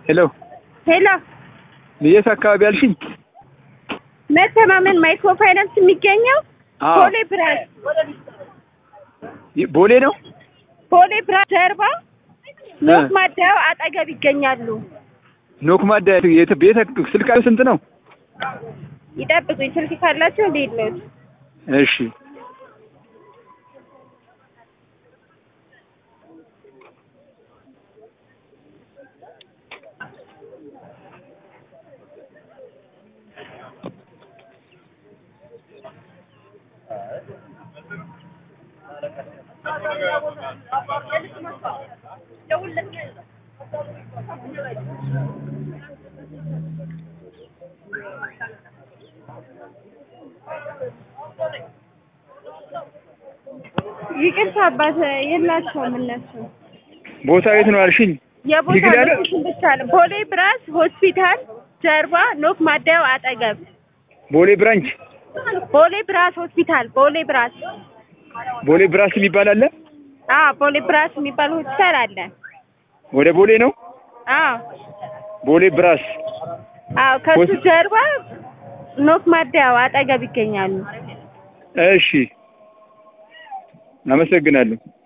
ሄሎ ሄሎ የት አካባቢ አልሽኝ? መተማመን ማይክሮ ፋይናንስ የሚገኘው አዎ ቦሌ ብራስ ይ- ቦሌ ነው። ቦሌ ብራስ ጀርባ ኖክ ማደያው አጠገብ ይገኛሉ። ኖክ ማዳ የት ቤተ ስልካችሁ ስንት ነው? ይጠብቁኝ። ስልክ ካላቸው እንዴት ነው? እሺ ይቅርታ አባት የላቸውም እነሱ ቦታ የት ነው አልሽኝ? የቦታ ዲግሪ አለ? ሎኬሽን ብቻ ነው። ቦሌ ብራስ ሆስፒታል ጀርባ ኖክ ማደያው አጠገብ ቦሌ ብራንች ቦሌ ብራስ ሆስፒታል ቦሌ ብራስ ቦሌ ብራስ የሚባል አለ። አ ቦሌ ብራስ የሚባል ሆስፒታል አለ። ወደ ቦሌ ነው። አ ቦሌ ብራስ አዎ ከሱ ሆስ- ጀርባ ኖክ ማደያው አጠገብ ይገኛሉ። እሺ አመሰግናለሁ።